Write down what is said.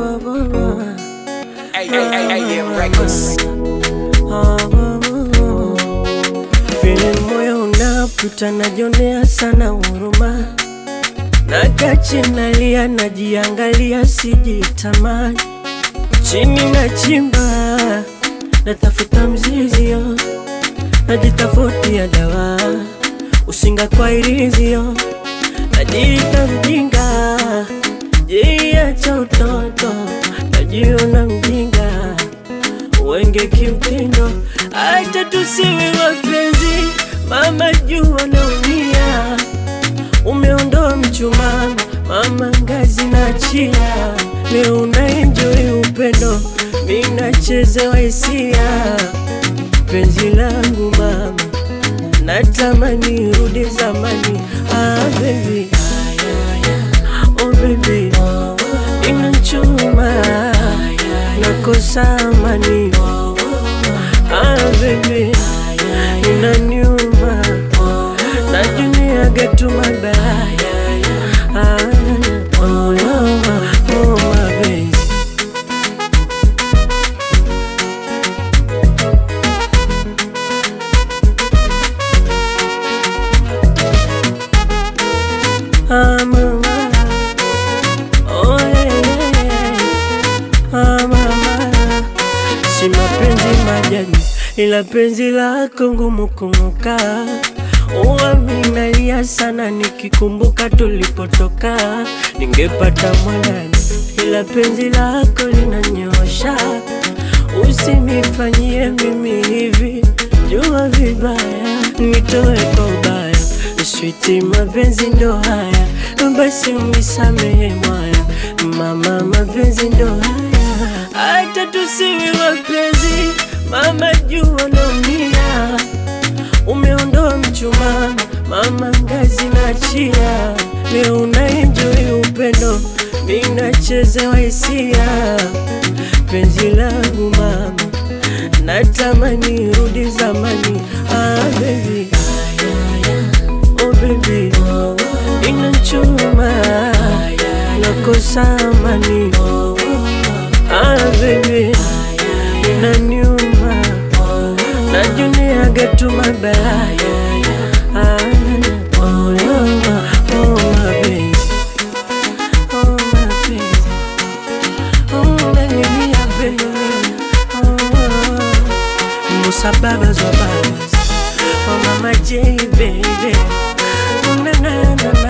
ba, ba, ba. Hey, hey, hey, hey, yeah, records. Ah, ba, ba, ba. Vile moyo unaputa najionea sana huruma, nakachi nalia, najiangalia, sijitamani, chini na chimba, natafuta mzizio, najitafutia dawa, usinga kwa irizio, najiita mjinga, jiacha utoto, najiona mjinga wenge kimtindo, acha tusiwe wapenzi, mama jua naumia, umeondoa mchumaa, mama ngazi na chia, leo unaenjoy upendo, mi nachezewa hisia, penzi langu mama, natamani rudi zamani, ah baby, oh baby, inachuma nakosa amani ah baby inaniuma najuniaga tu mabaya ah, oh, oh, oh, mapenzi Ah, mama. Oh, yeah, yeah. Ah, mama. Si mapenzi majani, ila penzi lako ngumu kung'oka. Uaminalia sana nikikumbuka tulipotoka, ningepata mwanani, ila penzi lako linanyosha. Usinifanyie mimi hivi, jua vibaya, nitoe kwa ubaya. Switi, mapenzi ndo haya, basi unisamehe mwaya, mama, mapenzi ndo haya, hata tusiwe wapenzi, mama, jua naumia, umeondoa mchumaa, mama, ngazi na chia, leo unaenjoy upendo, mi nachezewa hisia, penzi langu mama, natamani rudi zamani, ah baby Oh baby, inachuma nakosa amani. Ah baby, inaniuma najuniaga tu mabaya. Ah, oh, oh, oh, mapenzi. Oh, mapenzi. Oh, unanilia baby. Oh, oh. Musa babas wa babas. Oh mama J baby. Oh, na na na